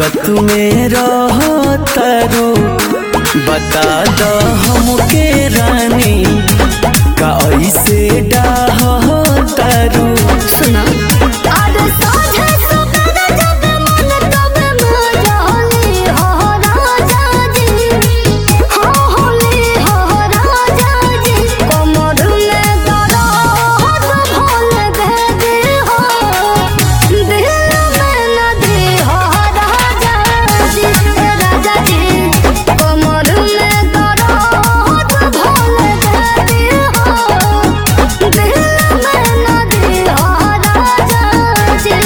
दिक्कत में रहो तारू बता दो हमके रानी का ऐसे डाह तारू सुना अरे साझे सवेरे जब मन तब मजाली हो राजा जी हो होली हो राजा जी कमर में दर्द भोल दे दे हो दिल में नदी हो राजा जी राजा जी कमर में दर्द भोल दे दे हो दिल में नदी हो राजा जी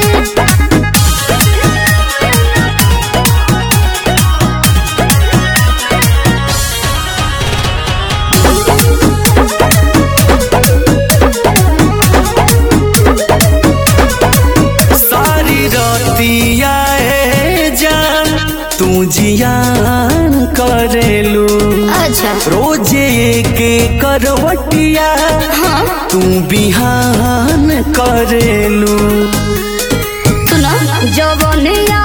सारी रतिया ए जान तू जियान करेलू अच्छा रोजे के करवटिया हाँ तू बिहान करेलू सुना जवनिया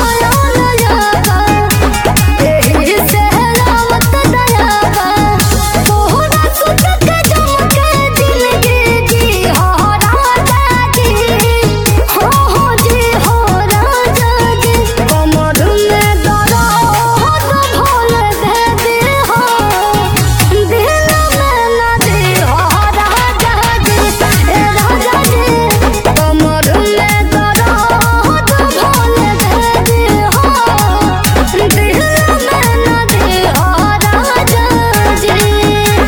एही से रावत दयावा तोहरा सुत के जमके जिंदगी जी हो राजा जी हो हो जी हो राजा जी कमर में दर्द भोल दे दे हो दिल में नदी हो राजा जी ए राजा जी कमर में दर्द भोल दे दे हो दिल में नदी हो राजा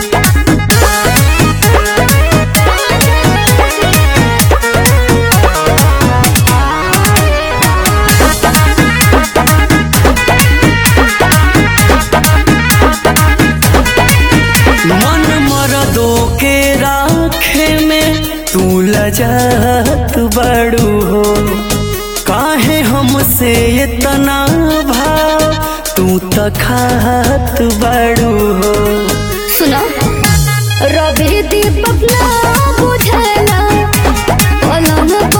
मन मरदो के राखे में तू लजत बड़ू हो काहे हमसे इतना भाव तू तखात बड़ू हो सुना रवि दीपक ना बुझला पलंग